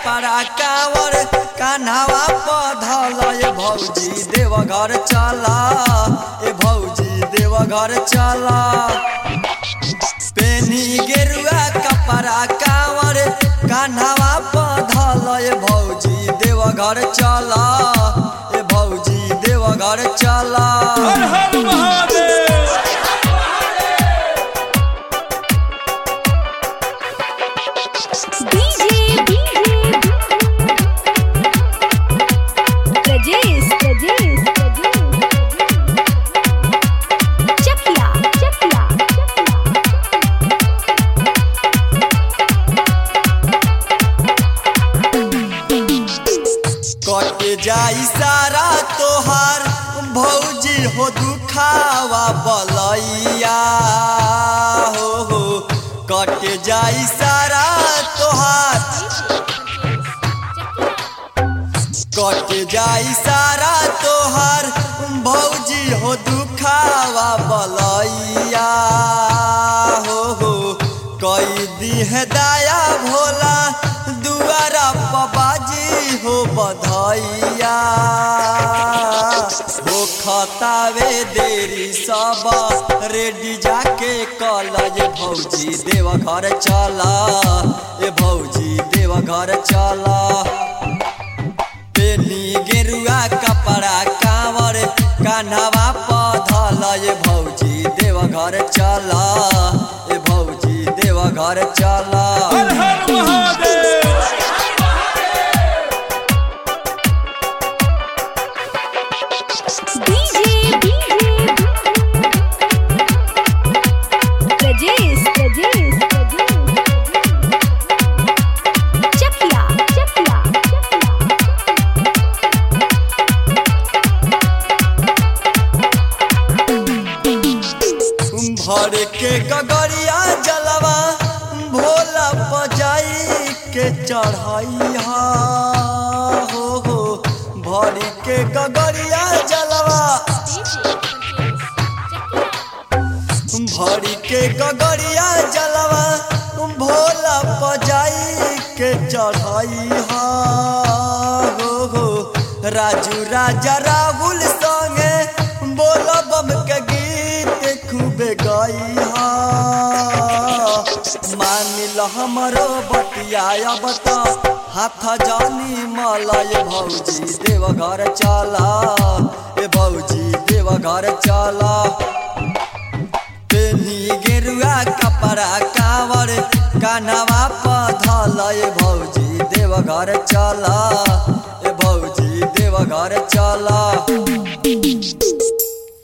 कपड़ा कावर कान्हावा पधल ए भौजी देवघर चला ए भौजी देवघर चला पेनी गेरुआ कपड़ा कावर कान्हावा पधल ए भौजी देवघर चला ए भौजी देवघर चला हर हर Mahadev DJ Rajesh Rajesh Chakia Chakia कट जाई सारा तोहार भौजी हो दुखावा बलैया हो हो कट जाई सारा तोहार कट जाई सारा तोहार भौजी हो दुखावा बलैया हो हो कई दिह दाया भोला दुआरा पबाजी हो बधैया हो खतावे देरी सब रेडी जाके कलज भौजी देव घर चला ए भौजी देव घर चला पेनी गेरुआ कपड़ा कांवर कान्हवा पधल ए भौजी देव घर चला ए भौजी देव घर चला हर हर Mahadev DJ Rajesh Rajesh Chakia Chakia भर के गगरिया जलवा भोला बजाई के चढ़ाई हो हो भर के गगरिया जलवा भरी के गगरिया जलवा भोला बजाई के चढ़ाई हो हो राजू राजा राहुल संगे बोला बम के गीत खूबे गाई मान ल हमरो बतिया बता हाथ जानी मलय भौजी देवघर चला ए भौजी देवघर चला पेनी गेरुआ कपड़ा कावर कान्हवा पधल ए भौजी देवघर चला ए भौजी देवघर चला